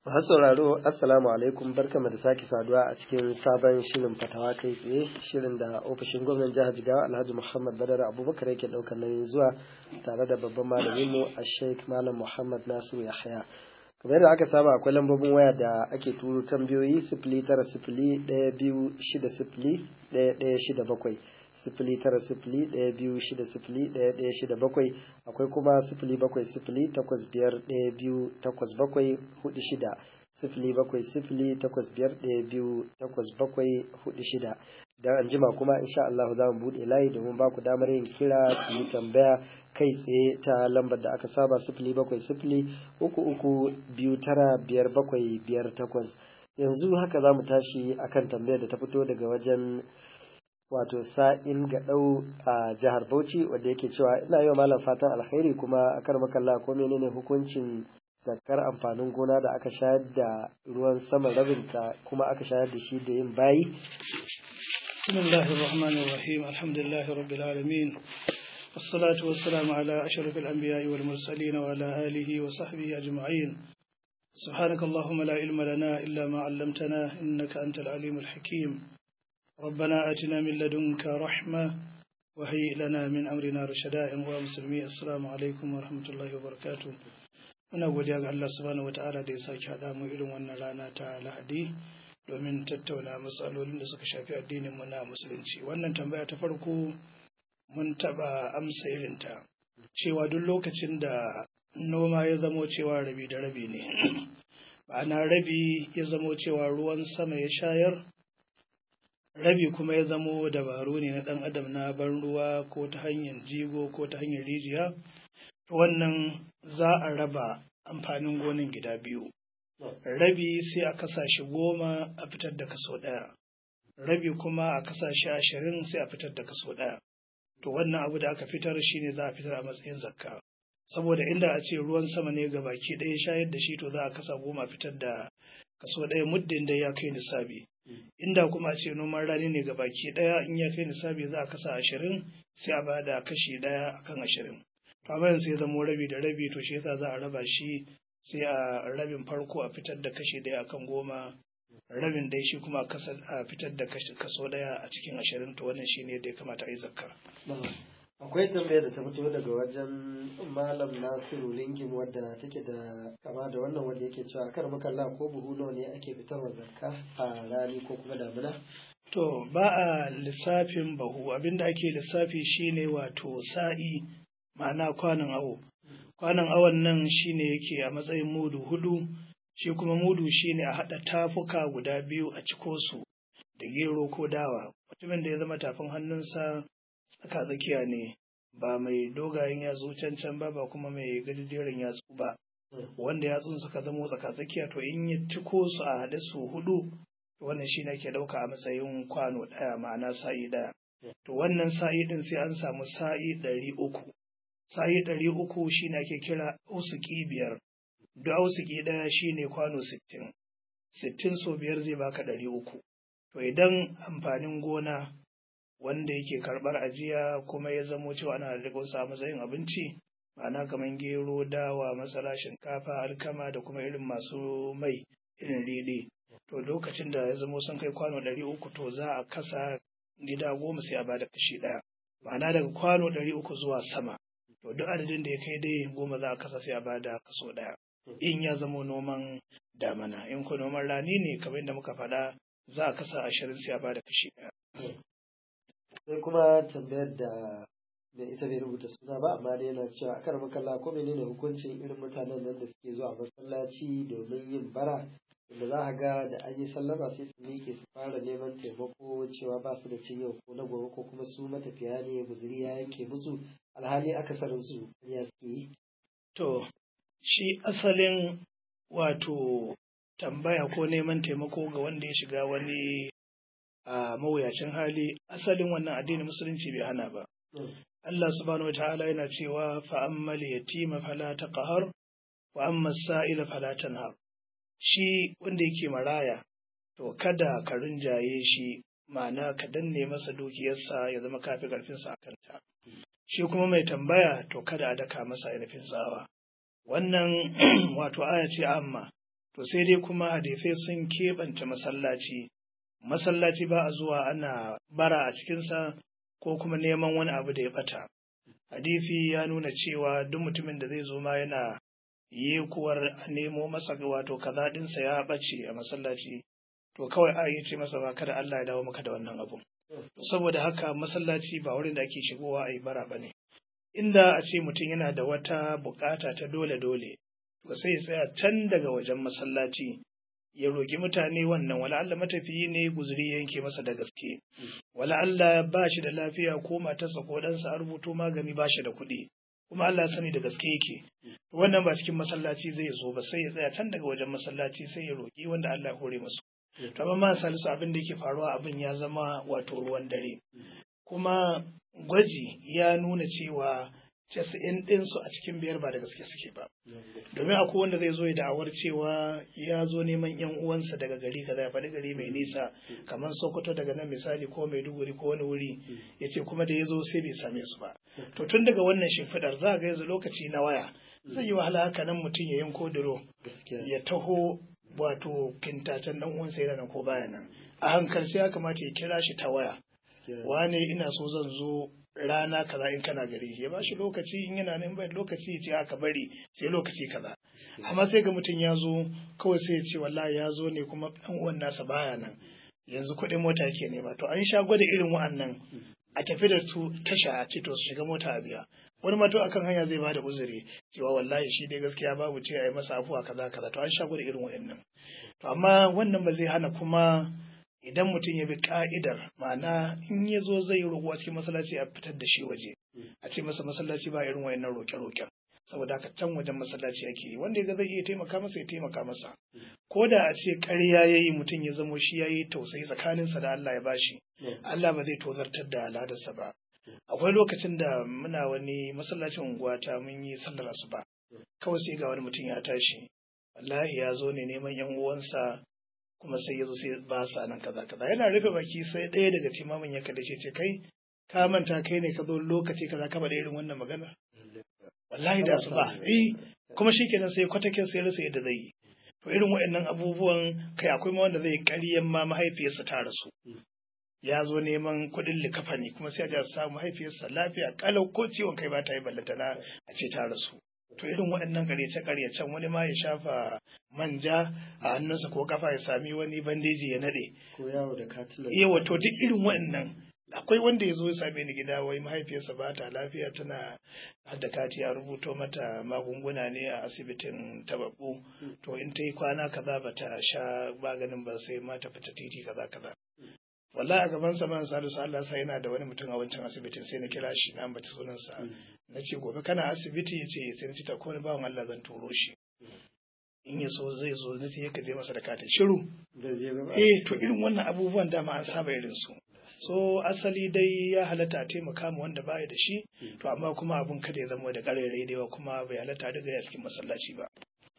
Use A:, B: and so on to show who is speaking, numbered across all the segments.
A: Masu sauraro Assalamu alaikum barkamu da sake saduwa a cikin sabon shirin fatawa kai tsaye shirin da ofishin gwamnan jihar Jigawa Alhaji Muhammad Badar Abubakar yake daukar nauyin zuwa tare da babban malamin mu a Sheikh Malam Muhammad Nasiru Yahaya. Kamar yadda aka saba akwai lambobin waya da ake turo tambayoyi sifili tara sifili ɗaya biyu shida sifili ɗaya ɗaya shida bakwai. sifili tara sifili ɗaya biyu shida sifili ɗaya ɗaya shida bakwai akwai kuma sifili bakwai sifili takwas biyar ɗaya biyu takwas bakwai hudu shida sifili bakwai sifili takwas biyar ɗaya biyu takwas bakwai hudu shida dan an jima kuma insha Allah za mu buɗe layi domin ba ku damar yin kira ku yi tambaya kai tsaye ta lambar da aka saba sifili bakwai sifili uku uku biyu tara biyar bakwai biyar takwas yanzu haka za mu tashi akan tambayar da ta fito daga wajen wato sa'in gaɗau a jihar Bauchi wanda yake cewa ina yi wa malam fatan alkhairi kuma a kar makalla ko menene hukuncin zakar amfanin gona da aka shayar da ruwan sama rabinta kuma aka shayar da shi da yin bayi
B: بسم الله الرحمن الرحيم الحمد لله رب العالمين والصلاة والسلام على أشرف الأنبياء والمرسلين وعلى آله وصحبه أجمعين سبحانك اللهم لا علم لنا إلا ما علمتنا إنك أنت العليم الحكيم ربنا آتنا من لدنك رحمة وهيئ لنا من أمرنا رشدا ومسلمي السلام عليكم ورحمة الله وبركاته muna godiya ga Allah subhanahu wata'ala da ya sake haɗa mu irin wannan rana ta Lahadi domin tattauna matsalolin da suka shafi addinin mu na musulunci wannan tambaya ta farko mun taɓa amsa irinta cewa duk lokacin da noma ya zamo cewa rabi da rabi ne ma'ana rabi ya zamo cewa ruwan sama ya shayar rabi kuma ya zamo dabaru ne na ɗan adam na ban ruwa ko ta hanyar jigo ko ta hanyar rijiya wannan za a raba amfanin gonin gida biyu rabi sai a kasa shi goma a fitar da kaso ɗaya rabi kuma a kasa shi ashirin sai a fitar da kaso ɗaya to wannan abu da aka fitar shi ne za a fitar a matsayin zakka saboda inda a ce ruwan sama ne ga baki ɗaya shayar da shi to za a kasa goma fitar da kaso ɗaya muddin da ya kai nisabi inda kuma a ce noman rani ne ga baki ɗaya in ya kai nisabi za a kasa ashirin sai a bada kashi ɗaya akan ashirin to amma sai zamo rabi da rabi to shi yasa za a raba shi sai a rabin farko a fitar da kashi ɗaya akan goma rabin dai shi kuma a fitar da kaso ɗaya a cikin ashirin to wannan shine da ya kamata a yi zakka.
A: akwai tambayar da ta fito daga wajen malam nasiru lingin wadda take da kama da wannan wanda yake cewa kar makalla ko buhu nawa ne ake fitarwa zakka a rani ko kuma damina
B: to ba a lissafin bahu abinda ake lissafi shine wato sa'i ma'ana kwanan awo kwanan awon nan shine yake a matsayin mudu hudu shi kuma mudu shine a haɗa tafuka guda biyu a ciko su da gero ko dawa mutumin da ya zama tafin hannunsa tsaka tsakiya ne ba mai dogayen yatsu can can ba ba kuma mai gajejeren yatsu ba wanda yatsun suka zamo tsaka tsakiya to in ya ciko su a haɗe su hudu wannan shi ne ke ɗauka a matsayin kwano ɗaya ma'ana sa'i ɗaya to wannan sa'i ɗin sai an samu sa'i ɗari uku sa'i ɗari uku shi ne ake kira ausuki biyar duk ausuki ɗaya shi ne kwano sittin sittin so biyar zai baka ɗari uku to idan amfanin gona wanda yake karɓar ajiya kuma ya zamo cewa ana da a matsayin abinci ma'ana kamar gero dawa masara shinkafa alkama da kuma irin masu mai irin riɗi to lokacin da ya zamo sun kai kwano ɗari uku to za a kasa gida goma sai a bada kashi ɗaya ma'ana daga kwano ɗari uku zuwa sama to duk adadin da ya kai dai goma za a kasa sai a bada kaso ɗaya in ya zamo noman damana in ko noman rani ne kamar yadda muka faɗa za a kasa ashirin sai a bada kashi ɗaya
A: sai kuma tambayar da da ita bai rubuta suna ba amma dai yana cewa akar makalla ko menene hukuncin irin mutanen nan da suke zuwa masallaci domin yin bara da za a ga da an yi sallama sai su miƙe su fara neman taimako cewa ba su da cin yau ko na gobe ko kuma su matafiya ne guzuri ya yanke musu alhali akasarin su ya suke yi.
B: To, shi asalin wato tambaya ko neman taimako ga wanda ya shiga wani a mawuyacin hali asalin wannan addinin musulunci bai hana ba. Allah subhanahu wa ta'ala yana cewa fa ammal yatima fala taqhar wa amma sa'ila fala tanhar. Shi wanda yake maraya to kada ka rinjaye shi ma'ana ka danne masa dukiyarsa ya zama kafi karfinsa a kanta. Shi kuma mai tambaya to kada a daka masa ainihin tsawa. Wannan wato aya ce amma to sai dai kuma hadisai sun keɓance masallaci masallaci ba a zuwa ana bara a cikinsa ko kuma neman wani abu da ya ɓata hadisi ya nuna cewa duk mutumin da zai zo ma yana yekuwar a nemo masa wato kaza ɗinsa ya ɓace a masallaci to kawai a yi ce masa ba kada Allah ya dawo maka da wannan abun saboda haka masallaci ba wurin da ake shigowa a yi bara ba ne inda a ce mutum yana da wata bukata ta dole-dole to sai ya tsaya can daga wajen masallaci ya roƙi mutane wannan wala Allah matafiyi ne guzuri yanke masa da gaske wala Allah ba shi da lafiya ko matarsa ko ɗansa a rubuto magani ba shi da kuɗi kuma Allah ya sani da gaske yake wannan ba cikin masallaci zai zo ba sai ya tsaya can daga wajen masallaci sai ya roƙi wanda Allah ya hore masu to amma ma salisu abin da yake faruwa abin ya zama wato ruwan dare kuma gwaji ya nuna cewa casa'in ɗinsu a cikin biyar ba da gaske suke ba domin akwai wanda zai zo ya da'awar cewa ya zo neman yan uwansa daga gari kaza ya faɗi gari mai nisa kamar sokoto daga nan misali ko maiduguri ko wani wuri ya ce kuma da ya zo sai bai same su ba to tun daga wannan shimfiɗar za ga yanzu lokaci na waya zai yi wahala haka nan mutum ya yanko duro ya taho wato kintacen dan uwansa yana nan ko baya nan a hankalci ya kamata ya kira shi ta waya wane ina so zan zo rana kaza in kana gari ya ba shi lokaci in yana nan bai lokaci ya ce aka bari sai lokaci kaza amma sai ga mutum ya zo kawai sai ya ce wallahi ya zo ne kuma dan uwan nasa baya nan yanzu kuɗin mota yake nema to an sha gwada irin wa'annan a tafi da su tasha a ce to su shiga mota a biya wani ma to akan hanya zai bada uzuri cewa wallahi shi dai gaskiya babu ce a yi masa afuwa kaza kaza to an sha gwada irin wa'annan to amma wannan ba zai hana kuma idan mutum ya bi ka'idar ma'ana in ya zo zai roƙo a cikin masallaci a fitar da shi waje a ce masa masallaci ba irin wayannan roƙe-roƙen saboda haka can wajen masallaci ake yi wanda ya zai iya taimaka masa ya taimaka masa ko da a ce ƙarya ya yi mutum ya zamo shi ya yi tausayi tsakaninsa da Allah ya bashi Allah ba zai tozartar da al'adarsa ba akwai lokacin da muna wani masallacin unguwa ta mun yi sallar asuba kawai sai ga wani mutum ya tashi wallahi ya zo ne neman yan uwansa kuma sai ya zo sai ba sa nan kaza kaza yana rufe baki sai ɗaya daga timamin ya kada ce kai ka manta kai ne ka zo lokaci kaza ka bada irin wannan magana wallahi da su ba eh kuma shikenan sai kwatakin sai rasa yadda zai yi to irin waɗannan abubuwan kai akwai ma wanda zai ƙaryan ma mahaifiyarsa ta rasu ya zo neman kuɗin likafani kuma sai a samu mahaifiyarsa lafiya kalau ko ciwon kai ba ta yi ballantana a ce ta rasu to irin waɗannan ƙaryace-ƙaryacen wani ma ya shafa manja a hannunsa ko kafa ya sami wani bandeji ya naɗe.
A: Ko yawo da katilan.
B: Yawa to duk irin waɗannan akwai wanda ya zo ya same ni gida wai mahaifiyarsa ba ta lafiya tana hadda kati a rubuto mata magunguna ne a asibitin tababbu to in ta yi kwana kaza ba ta sha maganin ba sai ma ta fita titi kaza kaza. wallahi a gaban sa man salisu Allah sai yana da wani mutum a wancan asibitin sai na kira shi na ambaci sunansa na ce gobe kana asibiti ya ce sai na ce ta ko ni bawan Allah zan turo shi in ya so zai zo na ce ka je masa da katin shiru eh to irin wannan abubuwan dama an saba irin su so asali dai ya halatta a taimaka ma wanda baya da shi to amma kuma abun kada ya zama da ƙarairayi da yawa kuma bai halatta daga ya cikin masallaci ba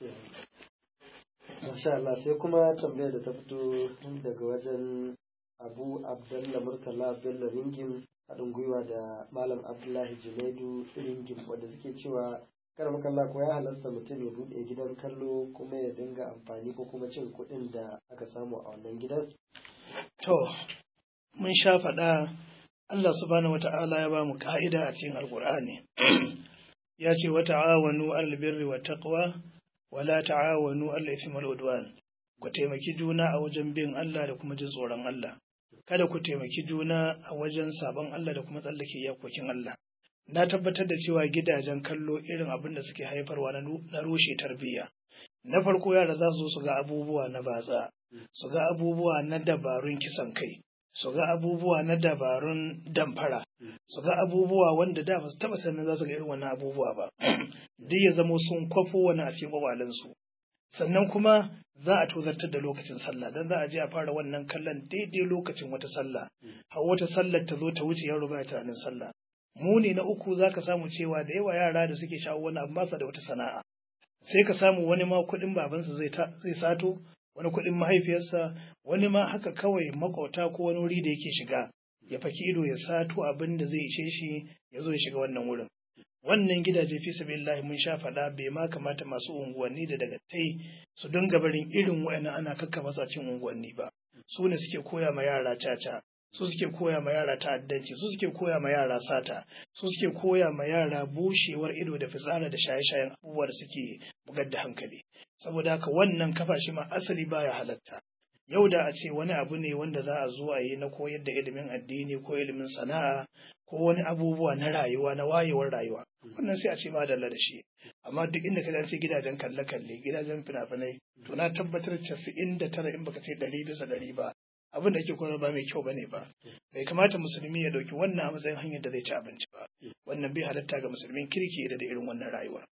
A: Masha Allah sai kuma tambayar da ta fito daga wajen abu abdalla murtala bello ringin haɗin gwiwa da malam abdullahi junaidu ringin wanda suke cewa kar makalla ko ya halasta mutum ya buɗe gidan kallo kuma ya dinga amfani ko kuma cin kuɗin da aka samu a wannan gidan
B: to mun sha faɗa Allah subhanahu wata'ala ya ba mu ka'ida a cikin alkur'ani ya ce wa ta'awanu alal birri wa taqwa wa la ta'awanu alal ithmi wal udwan ku taimaki juna a wajen bin Allah da kuma jin tsoron Allah kada ku taimaki juna a wajen sabon Allah da kuma tsallake iyakokin Allah. Na tabbatar da cewa gidajen kallo irin abin da suke haifarwa na rushe tarbiyya. Na farko yara za su su ga abubuwa na batsa, su ga abubuwa na dabarun kisan kai, su ga abubuwa na dabarun damfara, su ga abubuwa wanda da ba su taba sanin za su ga irin wannan abubuwa ba. Duk ya zamo sun kwafo wani a cikin kwabalensu. sannan kuma za a tozartar da lokacin sallah dan za a je a fara wannan kallon daidai lokacin wata sallah har wata sallar ta zo ta wuce yaro ba tunanin sallah muni na uku za ka samu cewa da yawa yara da suke shawo wani abu basa da wata sana'a sai ka samu wani ma kuɗin babansa zai zai sato wani kuɗin mahaifiyarsa wani ma haka kawai makauta ko wani wuri da yake shiga ya faki ido ya sato abin da zai ishe shi ya zo ya shiga wannan wurin wannan gidaje fi sabilillahi mun sha faɗa bai ma kamata masu unguwanni da daga tai su dinga barin irin wa'annan ana kakka masacin unguwanni ba su ne suke koya ma yara caca su suke koya ma yara ta'addanci su suke koya ma yara sata su suke koya ma yara bushewar ido da fitsara da shaye-shayen abubuwa da suke bugar da hankali saboda haka wannan kafa shi ma asali baya halatta yau da a ce wani abu ne wanda za a zo a yi na koyar da ilimin addini ko ilimin sana'a ko wani abubuwa na rayuwa na wayewar rayuwa wannan sai a ce ma dalla da shi amma duk inda ka ce gidajen kalle-kalle gidajen fina-finai to na tabbatar casa'in da tara in baka ce ɗari bisa ɗari ba abin da ake koyar ba mai kyau bane ba bai kamata musulmi ya ɗauki wannan a matsayin hanyar da zai ci abinci ba wannan bai halatta ga musulmin kirki da da irin wannan rayuwar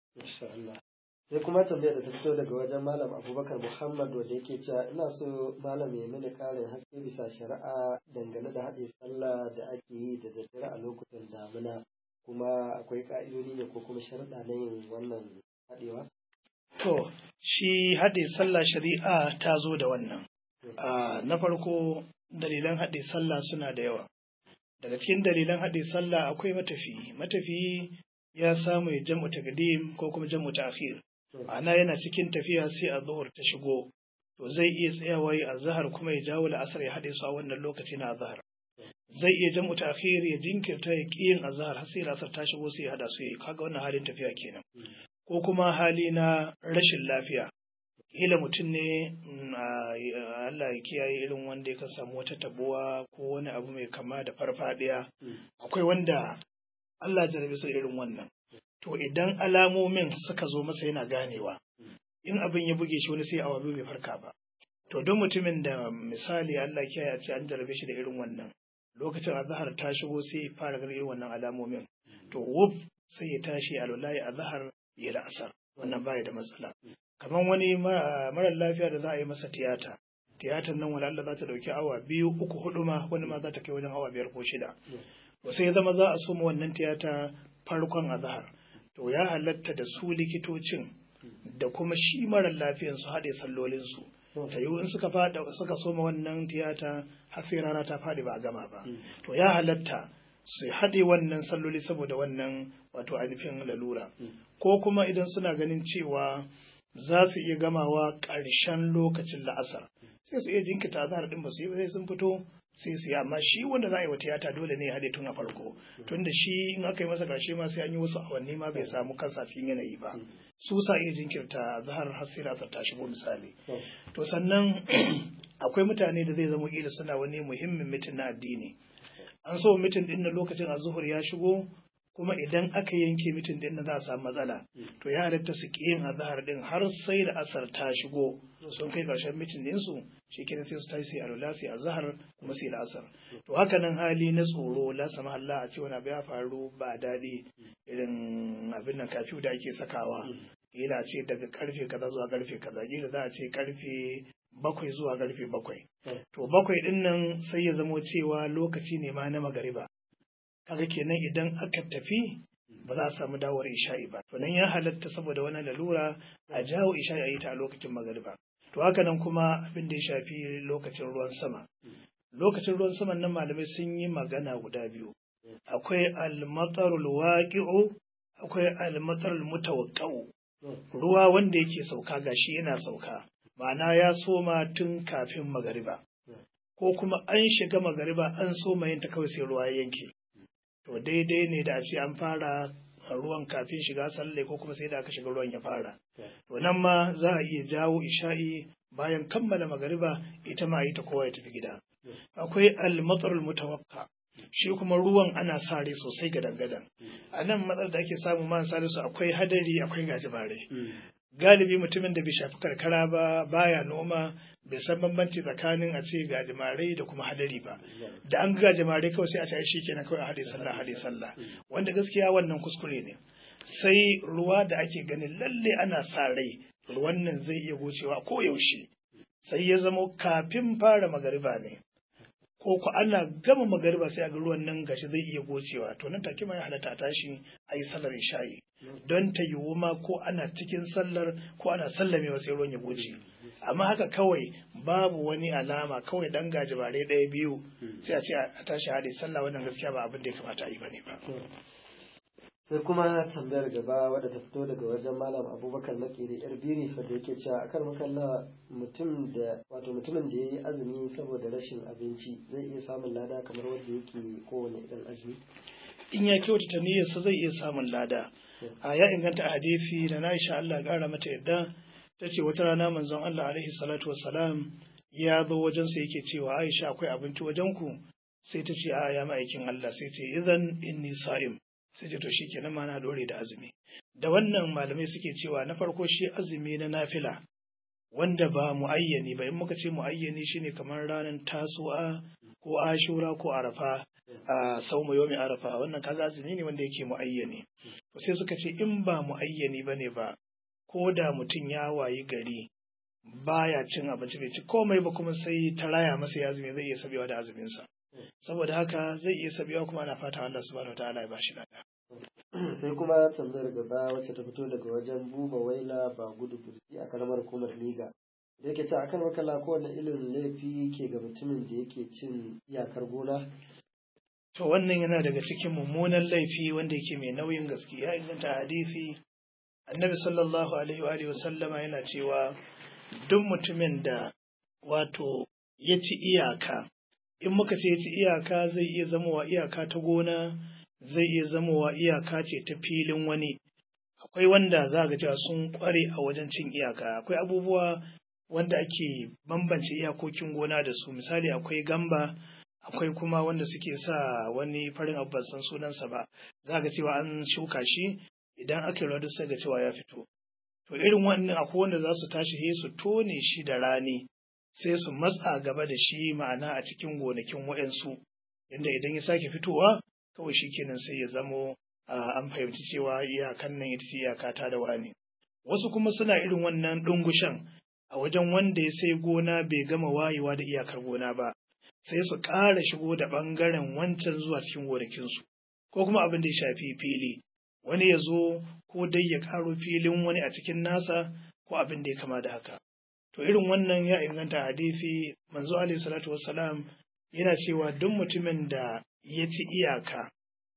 A: sai kuma tambayar da ta fito daga wajen malam abubakar muhammad wanda yake cewa ina so malam ya mini karin haske bisa shari'a dangane da haɗe sallah da ake yi da daddare a lokutan damina kuma akwai ka'idodi ne ko kuma sharaɗa na yin wannan haɗewa
B: to shi haɗe sallah shari'a ta zo da wannan na farko dalilan haɗe sallah suna da yawa daga cikin dalilan haɗe sallah akwai matafiyi matafiyi ya samu ya jam'u taqdim ko kuma jam'u ta'khir ana yana cikin tafiya sai a zuhur ta shigo to zai iya tsayawa yi azhar kuma ya jawo la'asar ya haɗe su a wannan lokaci na azhar zai iya jam'u ta'khir ya jinkirta ya ƙi yin azhar har sai la'asar ta shigo sai ya haɗa su ya kaga wannan halin tafiya kenan ko kuma hali na rashin lafiya kila mutum ne Allah ya kiyaye irin wanda ya samu wata tabuwa ko wani abu mai kama da farfadiya akwai wanda Allah jarabe su irin wannan to idan alamomin suka zo masa yana ganewa in abin ya buge shi wani sai awa biyu bai farka ba to don mutumin da misali Allah kiyaye a ce an jarabe shi da irin wannan lokacin azhar ta shigo sai fara ganin irin wannan alamomin to wuf sai ya tashi alwallahi azhar ya da asar wannan baya da matsala kamar wani mara lafiya da za a yi masa tiyata tiyatar nan wani Allah za ta dauki awa biyu uku hudu ma wani ma za ta kai wajen awa biyar ko shida to sai ya zama za a soma wannan tiyata farkon azhar to ya halatta da su likitocin da kuma shi mara lafiyan su haɗe sallolinsu ta yiwu in suka fada suka soma wannan tiyata har sai rana ta faɗi ba a gama ba to ya halatta su haɗe wannan salloli saboda wannan wato ainihin lalura ko kuma idan suna ganin cewa za su iya gamawa ƙarshen lokacin la'asar sai su iya jinkita azhar din ba su yi sai sun fito sai su yi amma shi wanda za a yi wa tiyata dole ne ya haɗe tun a farko tun da shi in aka yi masa ƙarshe ma sai an yi wasu awanni ma bai samu kansa cikin yanayi ba su sa iya jinkirta zahar har sai la'asar ta shigo misali to sannan akwai mutane da zai zama kila suna wani muhimmin mitin na addini an so mitin din na lokacin azuhur ya shigo kuma idan aka yanke mitin din na za a samu matsala to ya halatta su ki yin azahar din har sai da asar ta shigo sun kai karshen mitin din su shikenan sai su tashi sai alwala sai azahar kuma sai da asar to haka nan hali na tsoro la sama Allah a ce wani abu ya faru ba daɗi irin abin nan kafiyu da ake sakawa kila ce daga karfe kaza zuwa karfe kaza kila za a ce karfe bakwai zuwa karfe bakwai to bakwai din nan sai ya zamo cewa lokaci ne ma na magariba kaga kenan idan aka tafi ba za a samu dawowar isha'i ba to nan ya halatta saboda wani lalura a jawo isha'i a yi ta a lokacin magariba to haka nan kuma abin da ya shafi lokacin ruwan sama lokacin ruwan sama nan malamai sun yi magana guda biyu akwai almatarul waqi'u akwai almatarul mutawaqqa'u ruwa wanda yake sauka gashi yana sauka ma'ana ya soma tun kafin magariba ko kuma an shiga magariba an soma yin ta kawai sai ruwa ya yanke to daidai ne da a ce an fara ruwan kafin shiga salle ko kuma sai da aka shiga ruwan ya fara to nan ma za a iya jawo isha'i bayan kammala magariba ita ma ita kowa ya tafi gida akwai al-matsarul mutawakka shi kuma ruwan ana sare sosai gadan gadan a nan matsar da ake samu man sare su akwai hadari akwai gajimare galibi mutumin da bai shafi karkara ba baya noma bai san bambanci tsakanin a ce gajimare da kuma hadari ba da an gajimare kawai sai a ce shi kenan kawai a hade sallah hade sallah wanda gaskiya wannan kuskure ne sai ruwa da ake ganin lalle ana sa rai ruwan nan zai iya gocewa ko yaushe sai ya zama kafin fara magariba ne ko ku ana gama magariba sai a ga ruwan nan gashi zai iya gocewa to nan take ma ya halatta tashi a yi sallar isha'i don ta yiwu ma ko ana cikin sallar ko ana sallamewa sai ruwan ya goce amma haka kawai babu wani alama kawai dan gajibare ɗaya biyu sai a ce a tashi haɗe sallah wannan gaskiya ba abin da ya kamata a yi bane ba
A: sai kuma tambayar gaba wadda ta fito daga wajen malam abubakar na ƙere yar biri wadda yake cewa akan makalla mutum da wato mutumin da ya yi azumi saboda rashin abinci zai iya samun lada kamar wanda yake kowane irin azumi
B: in ya kyautata niyyarsa zai iya samun lada a ya inganta a hadisi da na isha Allah ƙara mata yadda ta ce wata rana manzon Allah alaihi salatu wassalam ya zo wajensa yake cewa Aisha akwai abinci wajen ku sai ta ce a ya ma'aikin Allah sai ce idan inni sa'im sai ce to shikenan ma na dore da azumi da wannan malamai suke cewa na farko shi azumi na nafila wanda ba muayyani ba in muka ce muayyani shine kamar ranar tasu'a ko ashura ko arafa a sauma yomi arafa wannan kaga azumi ne wanda yake muayyani to sai suka ce in ba muayyani bane ba ko da mutum ya wayi gari baya cin abinci bai ci komai ba kuma sai ta raya masa ya azumi zai iya sabewa da azuminsa saboda haka zai iya sabewa kuma ana fata Allah subhanahu wataala ya bashi lada
A: sai kuma tambayar gaba wacce ta fito daga wajen buba waila ba gudu burji a karamar hukumar liga da yake cewa akan makala kowane irin laifi ke ga mutumin da yake cin iyakar gona
B: to wannan yana daga cikin mummunan laifi wanda yake mai nauyin gaske ya inganta hadisi annabi sallallahu alaihi wa alihi wasallama yana cewa duk mutumin da wato ya ci iyaka in muka ce ya ci iyaka zai iya zamowa iyaka ta gona zai iya zamowa iyaka ce ta filin wani akwai wanda za ga cewa sun kware a wajen cin iyaka akwai abubuwa wanda ake bambance iyakokin gona da su misali akwai gamba akwai kuma wanda suke sa wani farin abu ban san sunansa ba za ga cewa an shuka shi idan aka yi duk sai ga cewa ya fito to irin wannan akwai wanda za su tashi he su tone shi da rani sai su matsa gaba da shi ma'ana a cikin gonakin wa'yansu inda idan ya sake fitowa kawai shi kenan sai ya zamo an fahimci cewa iyakan nan ita ce iyaka ta da wani wasu kuma suna irin wannan ɗungushan a wajen wanda ya sai gona bai gama wayewa da iyakar gona ba sai su ƙara shigo da ɓangaren wancan zuwa cikin gonakinsu ko kuma abin da ya shafi fili wani ya zo ko dai ya ƙaro filin wani a cikin nasa ko abin da ya kama da haka to irin wannan ya inganta hadisi manzo alaihi salatu wassalam yana cewa duk mutumin da ya ci iyaka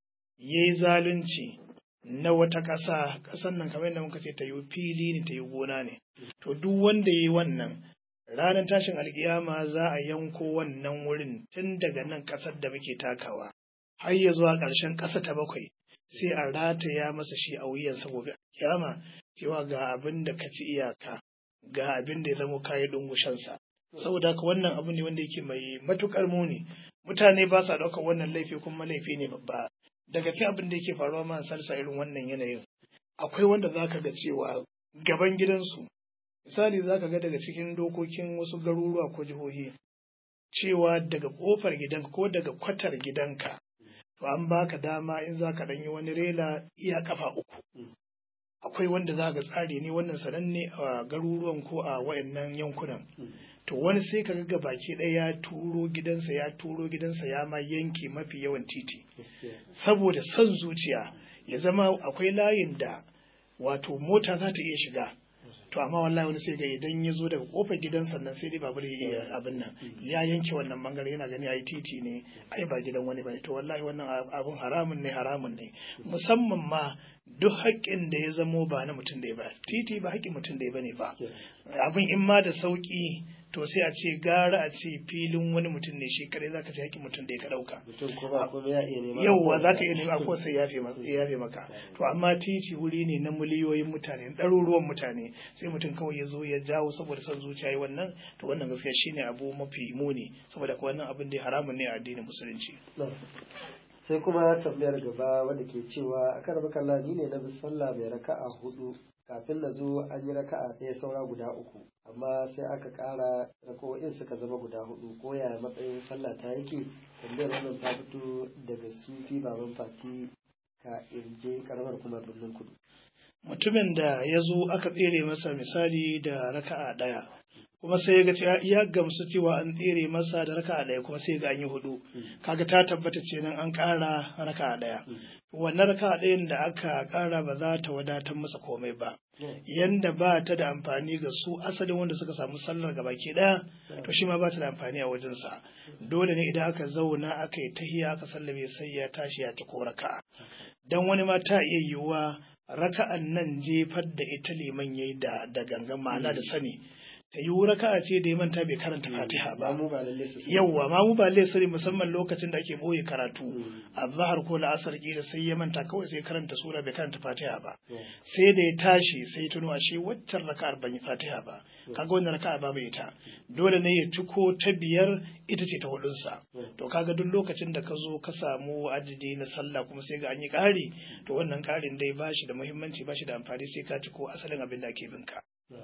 B: ya yi zalunci na wata ƙasa ƙasan nan kamar yadda muka ce ta yi fili ne ta yi gona ne to duk wanda ya yi wannan ranar tashin alkiyama za a yanko wannan wurin tun daga nan ƙasar da muke takawa har ya zuwa ƙarshen ƙasa ta bakwai sai a rataya masa shi a wuyansa gobe kiyama cewa ga abin da ka ci iyaka ga abin da ya zama kayi dungushansa saboda haka wannan abu ne wanda yake mai matukar muni mutane ba sa ɗaukar wannan laifi kuma laifi ne babba daga cikin abin da yake faruwa ma salsa irin wannan yanayin akwai wanda zaka ga cewa gaban gidansu misali zaka ga daga cikin dokokin wasu garuruwa ko jihohi cewa daga kofar gidanka ko daga kwatar gidanka to an baka dama in zaka ɗanyi wani rela iya kafa uku akwai wanda za ga tsari ne wannan sananne a garuruwan ko a wayannan yankunan to wani sai ka ga baki ɗaya ya turo gidansa ya turo gidansa ya ma yanke mafi yawan titi saboda son zuciya ya zama akwai layin da wato mota za ta iya shiga to amma wallahi wani sai ga idan ya zo daga kofar gidan sannan sai dai babur ya iya abin nan ya yanke wannan bangare yana gani ai titi ne ai ba gidan wani bane to wallahi wannan abun haramun ne haramun ne musamman ma duk haƙƙin da ya zamo ba na mutum da ba titi ba haƙƙin mutum da bane ba abin in ma da sauƙi to sai a ce gara a ce filin wani mutum ne shi kadai zaka ce haƙƙin mutum da ya ka ɗauka yauwa za ka iya nema ko sai yafe maka to amma titi wuri ne na miliyoyin mutane ɗaruruwan mutane sai mutum kawai ya zo ya jawo saboda son zuciya yi wannan to wannan gaskiya shine abu mafi muni saboda ko wannan abin da haramun ne a addinin musulunci
A: sai kuma tambayar gaba wadda ke cewa a kan makalla ni ne na bi sallah mai raka'a hudu kafin na zo an yi raka'a ɗaya saura guda uku amma sai aka ƙara rako'in suka zama guda hudu ko yaya matsayin sallah ta yake tambayar wannan ta fito daga sufi baban fati ka irje karamar kuma birnin kudu
B: mutumin da ya zo aka tsere masa misali da raka'a ɗaya kuma sai ya ga ya gamsu cewa an tsere masa da raka'a ɗaya kuma sai ga an yi hudu kaga ta tabbata ce nan an ƙara raka'a ɗaya wannan raka'a ɗayan da aka ƙara ba za ta wadatar masa komai ba yanda ba ta da amfani ga su asalin wanda suka samu sallar gaba ke ɗaya to shi ma ba ta da amfani a wajensa dole ne idan aka zauna aka yi tahiya aka sallame sai ya tashi ya ci ko raka'a dan wani ma ta iya yiwuwa raka'an nan jefar da ita liman yayi da da gangan ma'ana da sani ta yi raka'a ce da ya manta bai karanta fatiha ba
A: mu ba lalle su sani.
B: yawwa ma mu ba laisari musamman lokacin da ake boye karatu
A: Mm.
B: a zahar ko la'asar kila sai ya manta kawai sai karanta sura bai karanta fatiha ba
A: Mm.
B: sai da ya tashi sai tuno ashe waccan raka'ar ban yi fatiha ba kaga wannan raka'a ba bai ita dole ne ya ciko ta biyar ita ce ta hudunsa
A: Mm.
B: to kaga duk lokacin da ka zo ka samu adadi na sallah kuma sai ga an yi ƙari to wannan ƙarin dai ba shi da muhimmanci ba shi da amfani sai ka ciko asalin abin da ake binka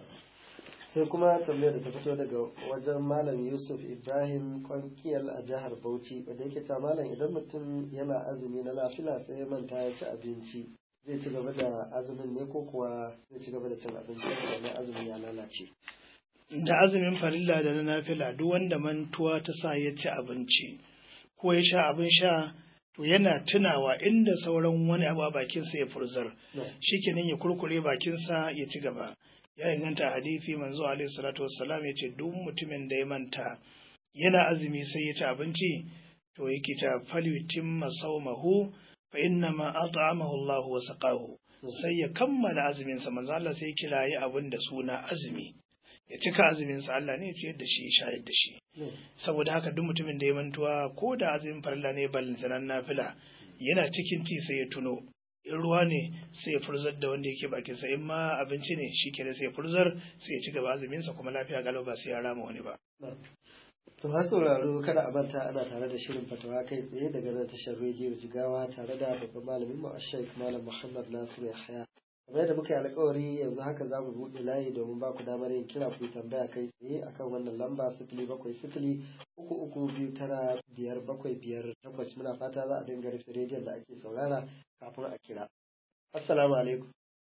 A: sai kuma tambayar da ta fito daga wajen malam yusuf ibrahim kwankiyar a jihar bauchi wanda yake cewa malam idan mutum yana azumi na lafila sai ya manta ya ci abinci zai ci gaba da azumin ne ko kuwa zai ci gaba da cin abinci sannan azumin ya lalace
B: da azumin farilla da na nafila duk wanda mantuwa ta sa ya ci abinci ko ya sha abin sha to yana tunawa inda sauran wani abu a bakinsa ya furzar shikenan ya kurkure bakinsa ya ci gaba ya inganta a hadisi manzo alaihi salatu wassalam ya ce duk mutumin da ya manta yana azumi sai ya ci abinci to yake ta falyutimma sawmahu fa inna ma at'amahu Allah wa saqahu sai ya kammala azumin sa manzo Allah sai ya kirayi abin da suna azumi ya cika azumin sa Allah ne ya ciyar da shi ya shayar da shi saboda haka duk mutumin da ya mantuwa ko da azumin farilla ne ballantanan nafila yana cikin ti sai ya tuno in ruwa ne sai ya furzar da wanda yake bakin sa in ma abinci ne shi kenan sai ya furzar sai ya ci gaba azumin sa kuma lafiya galau ba sai ya rama wani ba
A: To har sauraro kada a manta ana tare da shirin fatawa kai tsaye daga nan tashar rediyo jigawa tare da babban malamin mu Sheikh Malam Muhammad Nasiru Yahya. Kamar yadda muka yi alkawari yanzu haka za mu buɗe layi domin ba ku damar yin kira ku yi tambaya kai tsaye akan wannan lamba sifili bakwai sifili uku uku biyu tara biyar bakwai biyar takwas muna fata za a dinga rufe rediyon da ake saurara kafin a kira. Assalamu alaikum.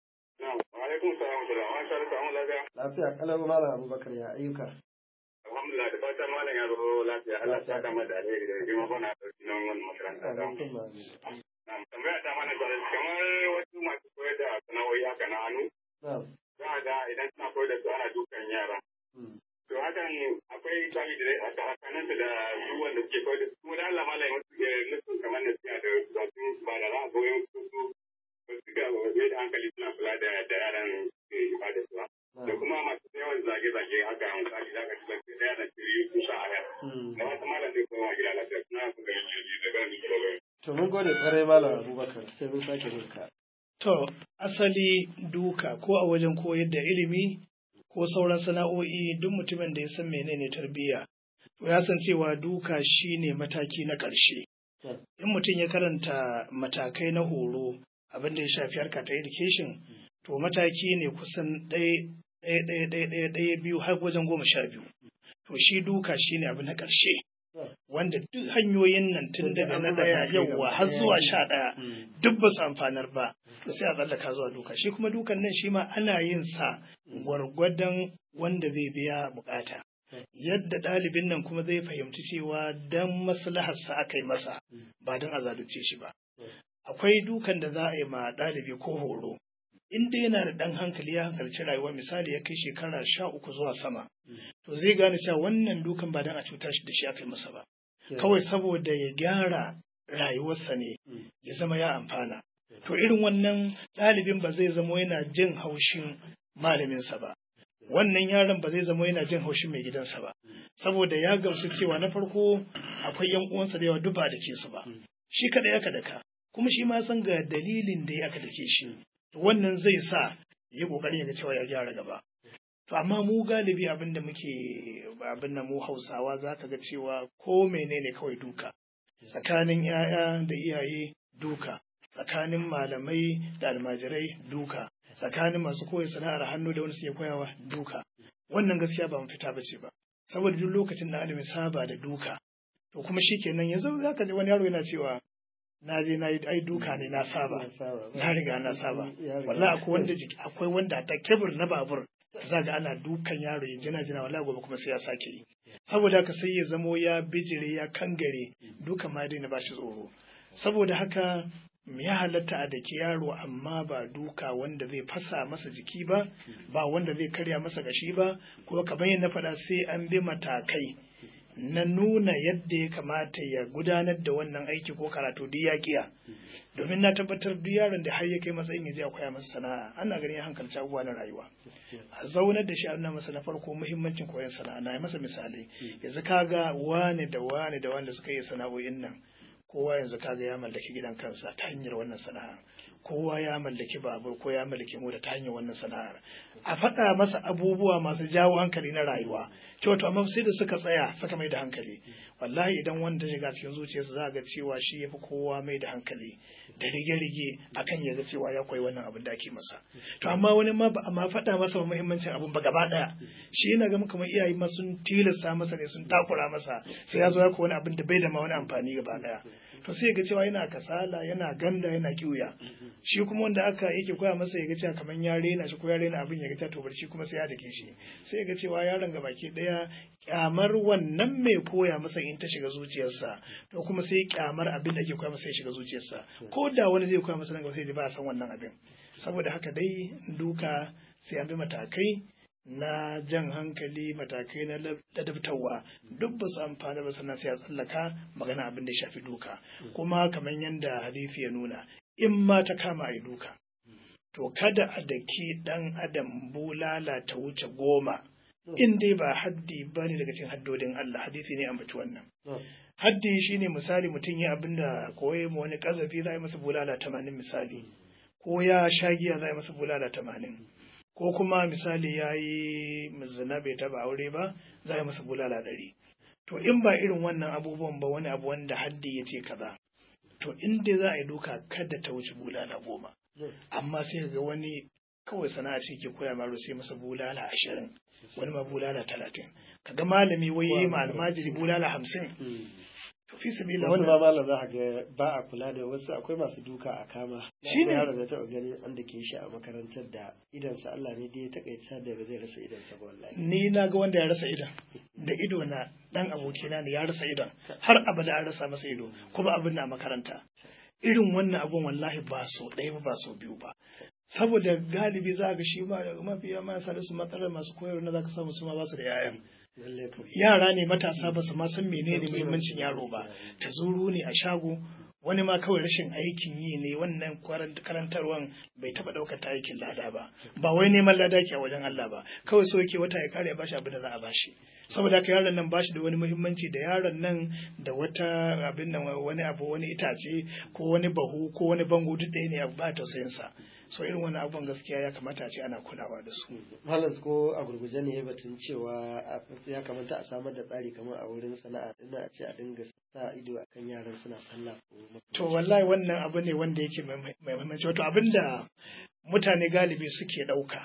C: alaikum salam da rahman sha Allah lafiya
A: Lafiya kalau Malam Abubakar ya ayyuka.
C: alhamdulillah da fatan malam ya zo lafiya Allah ya saka mata alheri da jima bana dauki nan wannan makaranta ta
A: Amin kuma amin.
C: na tambaya ta mana da kamar wasu masu koyar da sana'o'i haka na hannu
A: Na'am.
C: za a ga idan suna koyar da su ana dukan yara
A: Mm.
C: to hakan akwai kami da haka hakanan da su wanda suke koyar da su kuma da Allah malam ya musu ya musu kamar da siya da ba su ba da za a goyon su su ba su ga mai da hankali suna kula da da yaran ke ba da su ba da
A: Na'am.
C: kuma masu yawan zage-zage haka misali za ka ci lafiya ɗaya na ciri su sha aya
A: Mm.
C: da wata malam zai koma gida lafiya suna su ga yanzu da ganin su
A: To mun gode kwarai Malam Abubakar sai mun sake yin ka.
B: To, asali duka ko a wajen koyar da ilimi ko sauran sana'o'i duk mutumin da ya san menene tarbiyya, to ya san cewa duka shine mataki na ƙarshe.
A: Yeah.
B: In mutum ya karanta matakai na horo abin da ya shafi harka ta education, to mataki ne kusan ɗaya ɗaya ɗaya ɗaya ɗaya ɗaya biyu har wajen goma sha biyu. To shi duka shine abu na ƙarshe.
A: Yeah.
B: Wanda duk hanyoyin nan tun daga na ɗaya yauwa har zuwa sha ɗaya
A: Mm.
B: duk ba su amfanar ba to sai a tsallaka zuwa duka shi kuma dukan nan shi ma ana yin sa gwargwadon wanda zai biya bukata yadda ɗalibin nan kuma zai fahimci cewa dan maslaharsa aka yi masa ba don a zalunce shi ba akwai dukan da za a yi ma ɗalibi ko horo in dai yana da ɗan hankali ya hankalci rayuwa misali ya kai shekara sha uku zuwa sama to zai gane cewa wannan dukan ba don a cutar shi da shi aka yi masa ba
A: Yeah.
B: kawai saboda ya gyara rayuwarsa ne
A: Mm.
B: ya zama ya amfana. To irin wannan ɗalibin ba zai zamo yana jin haushin malaminsa ba. Wannan yaron ba zai zamo yana jin haushin mai gidansa ba. Saboda ya gamsu cewa na farko akwai ‘yan uwansa da yawa duk ba da ke su ba. Shi kaɗai aka daka, kuma shi ma san ga dalilin da ya aka dake shi. To wannan zai sa ya ƙoƙarin ya ga cewa ya gyara gaba. To amma mu galibi abin da muke abin da mu Hausawa za ka ga cewa ko menene kawai duka. Tsakanin ‘ya'ya da iyaye duka, tsakanin malamai da almajirai duka, tsakanin masu koyi sana'ar hannu da wani suke koyawa duka. Wannan gaskiya ba mafita ba ce ba. Saboda duk lokacin da alimi saba da duka, to kuma shi kenan yanzu za ka ji wani yaro yana cewa na je na yi ai duka ne na saba. na riga na saba wallahi akwai wanda jiki akwai wanda ta kebur na babur za ga ana dukan yaro ya jina jina wallahi gobe kuma sai ya sake yi saboda haka sai ya zamo ya bijire ya kangare dukan ma daina ba shi tsoro saboda haka ya halatta a daki yaro amma ba duka wanda zai fasa masa jiki ba ba wanda zai karya masa gashi ba kuma kamar yadda na faɗa sai an bi matakai na nuna yadda ya kamata ya gudanar da wannan aiki ko karatu duk ya kiya domin na tabbatar duk yaron da har ya kai matsayin ya je a koya masa sana'a ana ganin ya hankalci abubuwa na rayuwa a zaunar da shi a nuna masa na farko muhimmancin koyon sana'a na yi masa misalai yanzu kaga wane da wane da wanda suka yi sana'o'in nan kowa yanzu kaga ya mallaki gidan kansa ta hanyar wannan sana'a kowa ya mallaki babur ko ya mallaki mota ta hanyar wannan sana'ar a faɗa masa abubuwa masu jawo hankali na rayuwa cewa to amma sai da suka tsaya suka mai da hankali wallahi idan wanda shiga cikin zuciyarsa za ga cewa shi yafi kowa mai da hankali da rige-rige akan ya ga cewa ya koyi wannan abin da ake masa to amma wani ma ba ma faɗa masa muhimmancin abin ba gaba ɗaya shi yana ga kamar iyaye ma sun tilasta masa ne sun takura masa sai ya zo ya koyi wani abin da bai da ma wani amfani gaba ɗaya to sai ga cewa yana kasala yana ganda yana kiuya shi kuma wanda aka yake koya masa ya ga cewa kamar ya rena shi ko ya rena abin ya ga to bar shi kuma sai ya dake shi sai ga cewa yaron ga baki daya kyamar wannan mai koya masa in ta shiga zuciyarsa to kuma sai kyamar abin da ake koya masa ya shiga zuciyarsa ko da wani zai koya masa nan gaba sai ji ba san wannan abin saboda haka dai duka sai an bi matakai na jan hankali matakai na ladabtarwa duk ba su amfani ba sannan sai a tsallaka magana abin da shafi duka kuma kamar yadda hadisi ya nuna in ma ta kama a yi duka to kada a daki dan adam bulala ta wuce goma in dai ba haddi ba ne daga cikin haddodin Allah hadisi ne ambaci wannan haddi shine misali mutum ya abin da koye mu wani kazafi za a yi masa bulala tamanin misali ko ya sha giya za a yi masa bulala tamanin ko kuma misali ya yi zina bai taba aure ba za a yi masa bulala ɗari to in ba irin wannan abubuwan ba wani abu wanda haddi ya ce kaza to in dai za a yi duka kada ta wuce bulala goma amma sai ga wani kawai sana'a ce ke koya maro sai masa bulala ashirin wani ma bulala talatin kaga malami wai yi ma almajiri bulala hamsin to fi sabila
A: wasu ma malam za a ga ba a kula da wasu akwai masu duka a kama
B: Shi ne.
A: yaron da taɓa gani an da ke shi a makarantar da idansa Allah ne dai ya takaita da ba zai rasa idansa ba wallahi
B: ni na ga wanda ya rasa idon da ido na dan abokina ne ya rasa idon har abada an rasa masa ido kuma abin na makaranta irin wannan abun wallahi ba so ɗaya ba ba so biyu ba saboda galibi za ga shi ma mafiya ma sa da su matsalar masu koyarwa na za ka samu su ma ba su da 'ya'yan
A: lalle kam
B: yara ne matasa ba su ma san menene muhimmancin yaro ba ta zuru ne a shago wani ma kawai rashin aikin yi ne wannan kwaran- karantarwan bai taba daukar ta aikin lada ba ba wai neman lada ke a wajen Allah ba kawai so yake wata ya kare ya bashi abin da za a bashi saboda haka yaron nan bashi da wani muhimmanci da yaron nan da wata abin nan wani abu wani itace ko wani bahu ko wani bango duk ɗaya ne abu ba tausayin sa so irin wani abun gaskiya ya kamata a ce ana kulawa da su
A: malam ko a gurguje ne batun cewa a- ya kamata a samar da tsari kamar a wurin sana'a ina a ce a dinga sa ido akan yaran suna sallah ko
B: To wallahi wannan abu ne wanda yake mai mai muhimmanci wato abinda mutane galibi suke ɗauka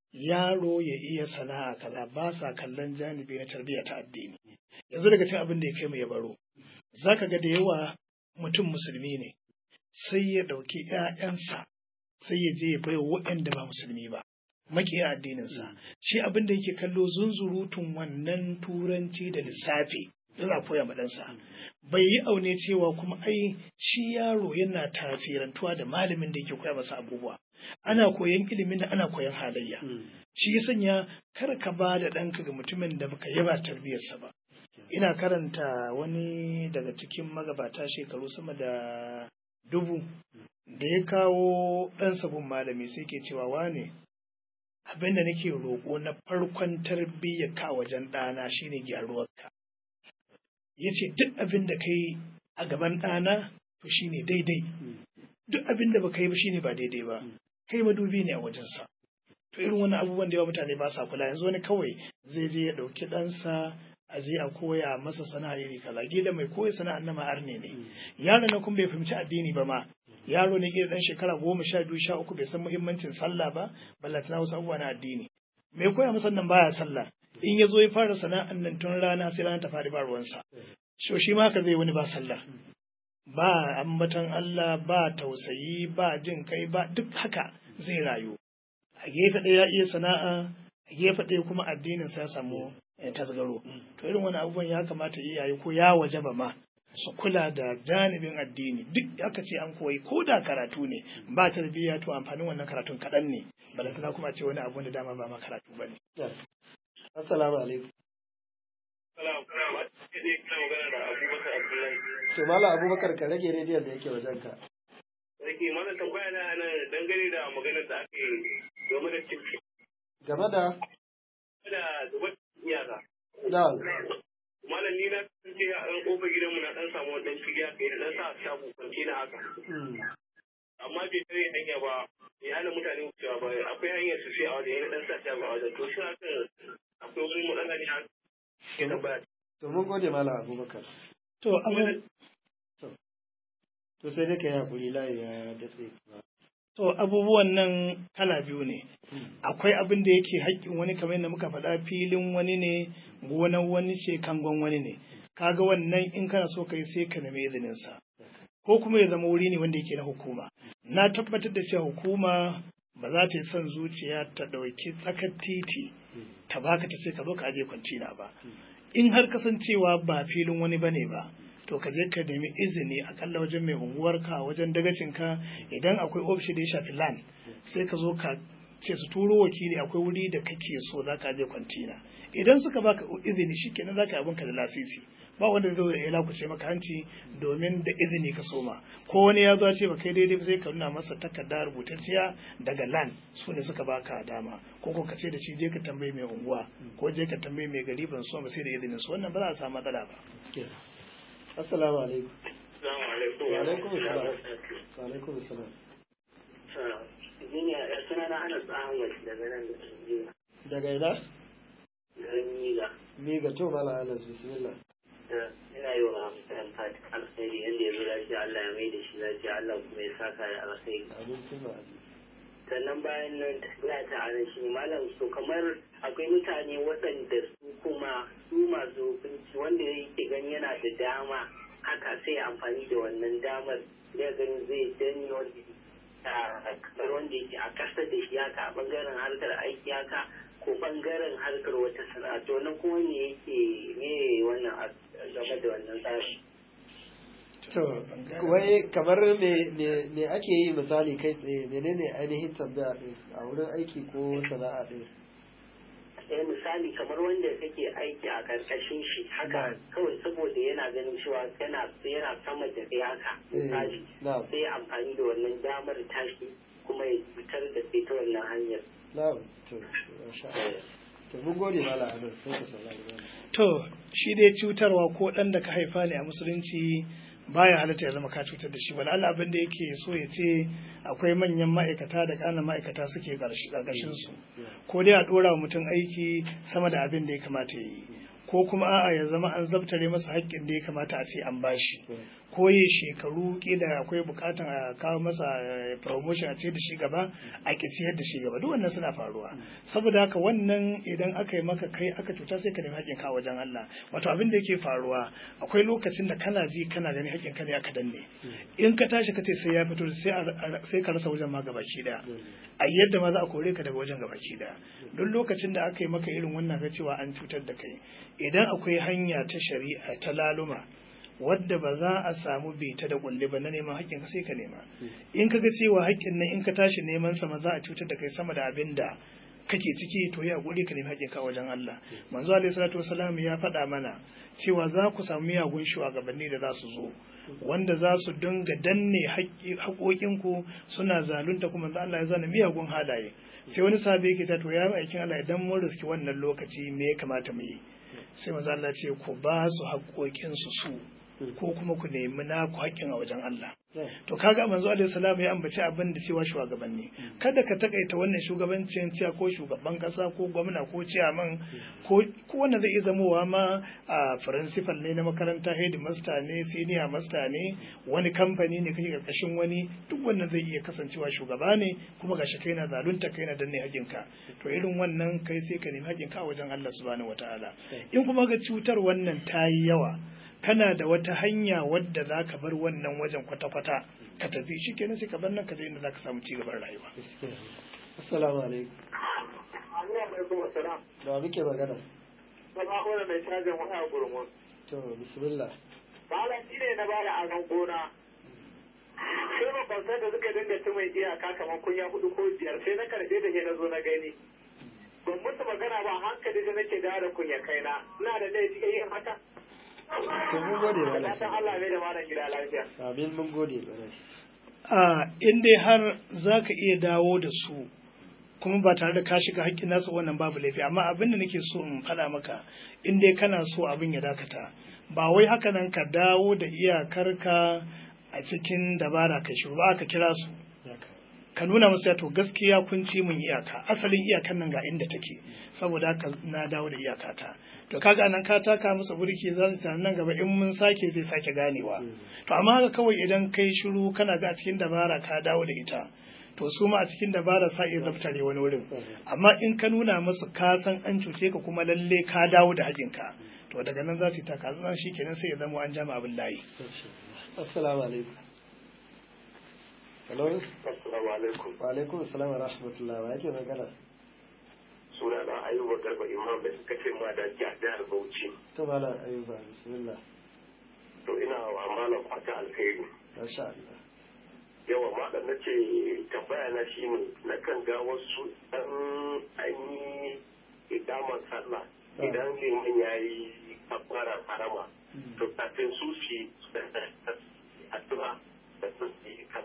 B: yaro ya iya sana'a kaza ba sa kallon janibi na tarbiyya ta addini yanzu daga cikin abin da ya kai mu ya baro zaka ga da yawa mutum musulmi ne sai ya ɗauki ‘ya'yansa sai ya je ya baiwa waɗanda ba musulmi ba makiya addininsa shi abin da yake kallo zunzurutun wannan turanci da lissafi yana koya ma ɗansa bai yi aune cewa kuma ai shi yaro yana tafirantuwa da malamin da yake koya masa abubuwa ana koyan ilimin da ana koyan halayya shi ya sanya kar ka ba da ɗanka ga mutumin da baka yaba tarbiyyarsa ba ina karanta wani daga cikin magabata shekaru sama da dubu da ya kawo ɗan sabon malami sai ke cewa wane abin da nake roƙo na farkon tarbiyyar ka wajen ɗana shine gyaruwarka ya ce duk abin da kai a gaban ɗana to shine daidai duk abin da baka yi ba shine ba daidai ba kai madubi ne a wajensa to irin wani abubuwan da yawa mutane ba sa kula yanzu wani kawai zai je ya ɗauki ɗansa a je a koya masa sana'a iri kaza gida mai koya sana'ar na ma'ar ne ne yaro na kuma bai fahimci addini ba ma yaro ne gida dan shekara goma sha biyu sha uku bai san muhimmancin sallah ba ballantana wasu abubuwa na addini mai koya masa nan baya sallah in ya zo ya fara sana'an nan tun rana sai rana ta faɗi ba ruwansa so shi ma haka zai wani ba sallah ba ambatan Allah ba tausayi ba jin kai ba duk haka zai rayu a gefe ɗaya ya iya sana'a a gefe ɗaya kuma addinin sa ya samu eh, tasgaro to irin wani abubuwan ya kamata iyaye ko ya wajaba ma su kula da janibin addini duk aka ce an koyi ko da karatu ne ba tarbiyya to amfanin wannan karatun kaɗan ne balantana kuma a ce wani abu da dama ba ma karatu ba ne
A: assalamu alaikum
C: Salam. dai kana magana da Abubakar Abdullahi.
A: to malam abubakar ka rage rediyon da yake wajen ka
C: Sarki mana tambaya na nan dangane da maganar da aka yi game da cin
A: game da
C: da zubar iyaka.
A: da
C: Malam ni na ce a ɗan ƙofar gidanmu na ɗan samu ɗan fili haka ya ɗan sa shago kwanci na haka.
A: mm,
C: Amma bai tare hanya ba ya hana mutane wucewa ba akwai hanyar su sai a wajen ya ɗan sa shago a wajen to shi haka akwai wani matsala ne haka. Ke tambaya.
A: to mun gode malam abubakar
B: To, abu,
A: to sai dai ka yi hakuri layi ya datse
B: to abubuwan nan kala biyu ne. Akwai abin da yake haƙƙin wani kamar yadda muka faɗa filin wani ne, gonar wani ce, kangon wani ne. Kaga wannan in kana so kai sai ka nemi izininsa. Ko kuma ya zama wuri ne wanda yake na hukuma. Na tabbatar da cewa hukuma ba za ta yi son zuciya ta ɗauki tsakar titi ta baka ta ce ka zo ka aje kwantina ba. In har kasancewa ba filin wani bane ba, to ka je ka nemi izini akalla wajen mai unguwarka wajen dagacinka idan akwai ofishi da ya shafi lan sai ka zo ka ce su turo wakili akwai wuri da kake so za ka je kwantina idan suka baka izini shikenan za ka yi abinka da lasisi ba wanda zai ya lakuce maka hanci domin da izini ka soma ko wani ya zo ya ce ba kai daidai ba sai ka nuna masa takarda rubutacciya daga lan su ne suka baka dama ko ko ka ce da shi je ka tambayi mai unguwa ko je ka tambayi mai gari ban so ba sai da izinin su wannan ba za a samu matsala ba
A: assalamu alaikum
C: Assalamu alaikum.
A: wa alaikum assalam wa alaikum assalam
C: Suna na Anas Ahmad daga nan da Tanzania.
A: daga ina
C: Garin Miga.
A: mi ga to malam anas bismillah
C: ina yi wa Hamdan Fatik alkhairi yadda ya zo lafiya Allah ya mai da shi lafiya Allah kuma ya saka da alkhairi.
A: abin suna abi
C: Sannan bayan nan tafiya ta anan shi malam so kamar akwai mutane waɗanda su kuma su masu hukunci wanda yake gani yana da dama haka sai ya amfani da wannan damar ya gani zai danne wanda a kamar wanda yake a ƙasa da shi haka a ɓangaren harkar aiki haka ko ɓangaren harkar wata sana'a to nan kuma me yake me wannan a- game da wannan tsarin.
A: to wai kamar me me me ake yi misali kai tsaye menene ainihin tambaya din a wurin aiki ko sana'a din
C: eh misali kamar wanda kake aiki a karkashin shi haka
A: Na'am.
C: kawai saboda yana ganin cewa yana yana sama da kai haka
A: Eh,
C: misali
A: na'am.
C: sai ya amfani da wannan damar tashi kuma ya fitar da kai ta wannan hanyar
A: na'am to masha Allah to mun gode malam anas sai ka saurari malam
B: To, shi dai cutarwa ko ɗan da ka haifa ne a musulunci baya halatta ya zama ka cutar da shi wani Allah abin da yake so ya ce akwai manyan ma'aikata da ƙananan ma'aikata suke ƙarƙashin su ko dai a ɗora wa mutum aiki sama da abin da ya kamata ya yi ko kuma a'a ya zama an zabtare masa haƙƙin da ya kamata a ce an bashi ko yi shekaru kila akwai bukatan a kawo masa eh, promotion a ce da shi gaba a ki siyar da shi gaba duk wannan suna faruwa saboda haka wannan idan aka yi maka kai aka cuta sai ka nemi haƙƙin ka wajen Allah wato abin da yake faruwa akwai lokacin da kana ji kana gani haƙƙin ka ne aka danne in ka tashi ka ce sai ya fito sai a- sai ka rasa wajen ma gabaki daya a yadda ma za a kore ka daga wajen gabaki daya duk lokacin da aka yi maka irin wannan ga cewa an cutar da kai idan akwai hanya ta shari'a ta laluma wadda ba za a samu bita da kulle ba na neman haƙƙin ka sai ka nema in ka ga cewa haƙƙin nan in ka tashi neman sa ma za a cutar da kai sama da abin da kake ciki to ya guri ka nemi haƙƙin ka wajen Allah manzo alaihi salatu wasalam ya faɗa mana cewa za ku samu miyagun shugabanni da za su zo wanda za su dinga danne haƙƙi- haƙoƙinku suna zalunta kuma manzo Allah ya zana miyagun halaye sai wani sahabi yake ta to ya aikin Allah idan mun riski wannan lokaci me ya kamata mu yi sai manzo Allah ce ku ba su haƙoƙinsu su ko kuma ku nemi naku haƙƙin a wajen Allah to kaga manzo alaihi salam ya ambaci abin da cewa shugabanni kada ka takaita wannan shugabancin cewa ko shugaban kasa ko gwamna ko ciyaman ko ko wanda zai iya zamowa ma a principal ne na makaranta headmaster ne senior master ne wani kamfani ne kake karkashin wani duk wannan zai iya kasancewa shugaba ne kuma gashi kai na zalunta kai na danne haƙinka to irin wannan kai sai ka nemi haƙinka a wajen Allah subhanahu wataala in kuma ga cutar wannan ta yi yawa kana da wata hanya wadda za ka bar wannan wajen kwata-kwata ka tafi shi kenan sai ka bar nan ka je inda za ka samu cigaban rayuwa.
A: assalamu alaikum
C: alaikum assalam
A: da wa muke magana
C: sama wani mai cajin waya gurmun
A: to bismillah
C: malam shi ne na bada azan gona sai makwabtan da suka dinga ci mai iyaka kamar kunya hudu ko biyar sai na karbe da ke na zo na gani ban musu magana ba hankali da nake dawo da kunya kaina ina da laifi yin haka
A: to mun gode
C: Da
A: malam
C: fatan Allah bai da malam gida lafiya.
A: amin mun gode malam
B: a in dai har za ka iya dawo da su kuma ba tare da ka shiga haƙƙin nasu wannan babu laifi amma abin da nake so in faɗa maka in dai kana so abin ya dakata ba wai haka nan ka dawo da iyakarka a cikin dabara ka shiru ba ka kira su
A: haka
B: ka nuna musu ya to gaskiya kun ci mun iyaka asalin iyakan nan ga inda take saboda haka na dawo da iyakata to kaga nan ka taka musu burki za su tana nan gaba in mun sake zai sake ganewa to amma haka kawai idan kai shiru kana ga a cikin dabara ka dawo da ita to su ma a cikin dabara sa iya zaftare wani wurin amma in ka nuna musu ka san an cuce ka kuma lalle ka dawo da hakinka to daga nan za su yi taka zan shi kenan sai ya zama an jama abin layi
A: assalamu alaikum hello
C: Assalamu alaikum.
A: wa alaikum assalam wa rahmatullahi wa yake magana
C: Suna na Ayuba Garba Imam da suka ce ma da jihar Bauchi.
A: to malam ayuba bismillah
C: To ina wa malam fata alkhairi.
A: masha Allah
C: Yawa malam na ce tambaya na shi ne na kan ga wasu ɗan an yi idamar sallah idan liman ya yi kabbara harama. To kafin su su yi addu'a da su yi kan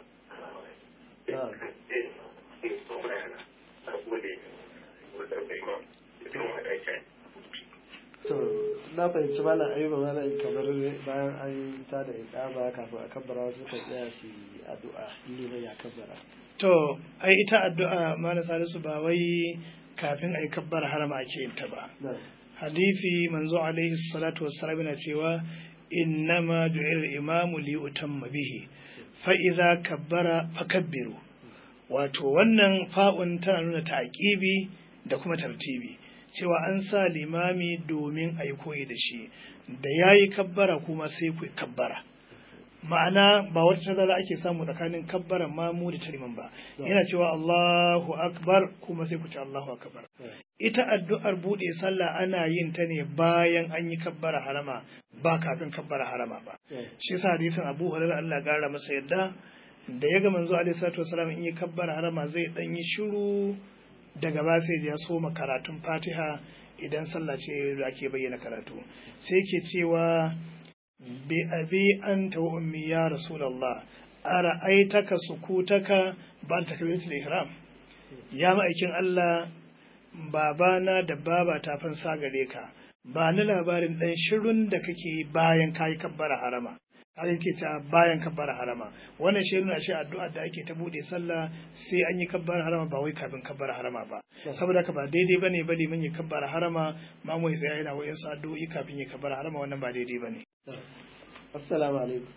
A: to na fahimci malam ayuba malam kamar bayan an ta da iqama kafin a kabbara wasu kan tsaya su yi addu'a liman ya kabbara
B: to ai ita addu'a mana salisu ba wai kafin ai kabbar harama ake yin ta ba
A: na
B: hadisi manzo alaihi salatu wassalam yana cewa innama ju'ila al-imamu li utamma bihi fa idza kabbara fakabbiru wato wannan fa'un tana nuna ta'qibi da kuma tartibi cewa an sa limami domin a yi koyi da shi da ya yi kabbara kuma sai ku kabbara ma'ana ba wata tazara ake samu tsakanin kabbaran mamu da tariman ba yana cewa Allahu akbar kuma sai ku ce Allahu akbar ita addu'ar buɗe sallah ana yin ta ne bayan an yi kabbara harama ba kafin kabbara harama ba shi yasa hadisin Abu Hurairah Allah ya gara masa yadda da ya ga manzo alaihi salatu wasallam in yi kabbara harama zai dan yi shiru daga ba sai ya soma karatun Fatiha idan sallah ce da ake bayyana karatu sai ke cewa bi abi anta wa ummi ya rasulullah ara'aitaka sukutaka ba takbiratul ihram ya ma'aikin Allah babana da baba ta fansa gare ka ba ni labarin dan shirun da kake yi bayan kayi kabbara harama har yake ta bayan kabbara harama wannan shi nuna shi addu'a da ake ta bude sallah sai an yi kabbara harama ba wai kafin kabbara harama ba saboda haka ba daidai bane ba liman ya kabbara harama ma mu tsaya yana wayan su addu'o'i kafin ya kabbara harama wannan ba daidai bane
A: assalamu alaikum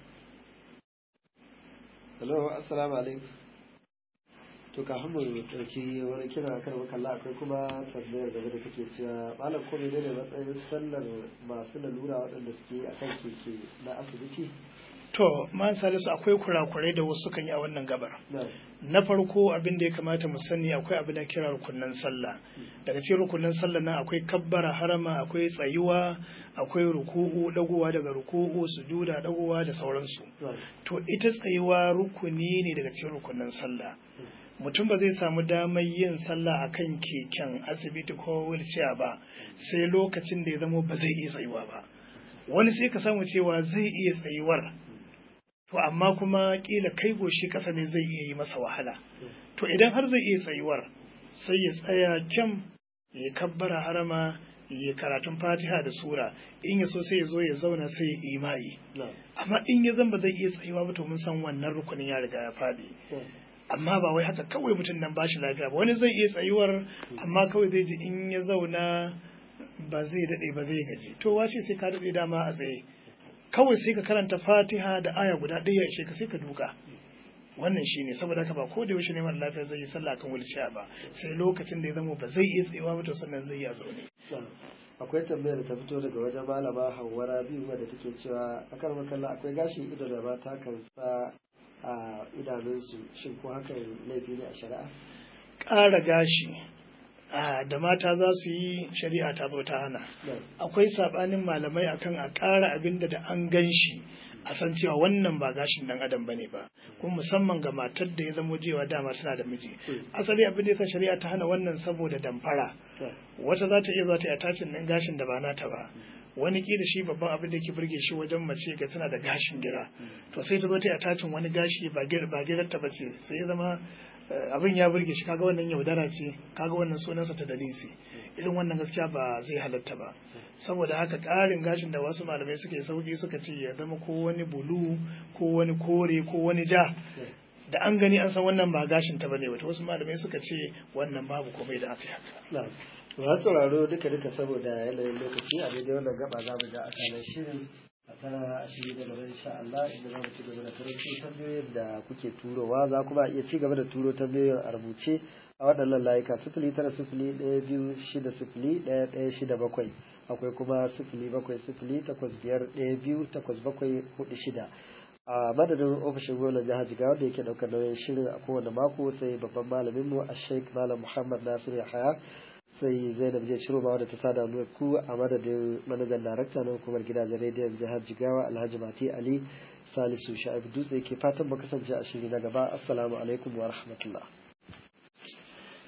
A: hello assalamu alaikum to kafin mu dauki wani kira kan makalla akwai kuma tambayar gaba da take cewa malam ko ne ne matsayin sallar masu lalura waɗanda suke akan keke na asibiti
B: to man salisu akwai kurakurai da wasu kan yi a wannan gabar na farko abin da ya kamata mu sani akwai abin da kira rukunan sallah daga cikin rukunan sallah nan akwai kabbara harama akwai tsayuwa akwai ruku'u dagowa daga ruku'u sujuda dagowa da sauransu to ita tsayuwa rukuni ne daga cikin rukunan sallah mutum ba zai samu damar yin sallah a kan keken asibiti ko wheelchair ba sai lokacin da ya zamo ba zai iya tsayuwa ba wani sai ka samu cewa zai iya tsayuwar to amma kuma kila kai goshi kasa ne zai iya yi masa wahala to idan har zai iya tsayuwar sai ya tsaya kyam ya kabbara harama ya karatun fatiha da sura in ya so sai ya zo ya zauna sai ya imai amma in ya zan ba zai iya tsayuwa ba to mun san wannan rukunin ya riga ya faɗi amma ba wai haka kawai mutum nan bashi lafiya ba wani zai iya tsayuwar amma kawai zai ji in ya zauna ba zai daɗe ba zai gaji to wace sai ka daɗe dama a tsaye kawai sai ka karanta fatiha da aya guda ɗaya ishe ka sai ka duka wannan shine saboda haka ba ko da yaushe ne mara lafiya zai yi sallah kan wulciya ba sai lokacin da ya zama ba zai iya tsayawa ba to sannan zai yi a zaune
A: akwai tambayar da ta fito daga wajen malama hawara biyu wadda take cewa akan makalla akwai gashin ido da mata kan sa a idanunsu shin ko hakan laifi ne a shari'a
B: ƙara gashi da mata za su yi shari'a ta zo ta hana akwai saɓanin malamai akan a ƙara abin da an gan shi a san cewa wannan ba gashin dan adam bane ba kuma musamman ga matar da ya zamo jewa dama tana da miji asali abin da yasa shari'a ta hana wannan saboda damfara wata za ta iya zuwa ta attachin din gashin da ba nata ba wani kila shi babban abin da ke burge shi wajen mace ga tana da gashin gira to sai ta zo ta attachin wani gashi ba girar ta bace sai ya zama abin ya burge shi kaga wannan yaudara ce kaga wannan sunansa ta dalisi irin wannan gaskiya ba zai halatta ba saboda haka ƙarin gashin da wasu malamai suka yi sauki suka ce ya zama ko wani bulu ko wani kore ko wani ja da an gani an san wannan ba gashin ta bane wata wasu malamai suka ce wannan babu komai da aka yi haka
A: masu sauraro duka duka saboda yanayin lokaci a daidai wannan gaba za mu ga akalar shirin a ta ashiri da gaba insha Allah inda za mu ci gaba da karanto tambayoyin da kuke turowa za kuma iya ci gaba da turo tambayoyin a rubuce a waɗannan layuka sifili tara sifili ɗaya biyu shida sifili ɗaya ɗaya shida bakwai akwai kuma sifili bakwai sifili takwas biyar ɗaya biyu takwas bakwai hudu shida a madadin ofishin gwamnan jihar jigawa da yake ɗaukar nauyin shirin a kowane mako sai babban malaminmu a sheik malam muhammad nasiru yahaya sai zainab je ciro ma wadda ta sada mu ku a madadin manajan darakta na hukumar gidajen rediyon jihar jigawa alhaji mati ali salisu sha'ib dutse ke fatan mu kasance a shiri na gaba assalamu alaikum wa rahmatullah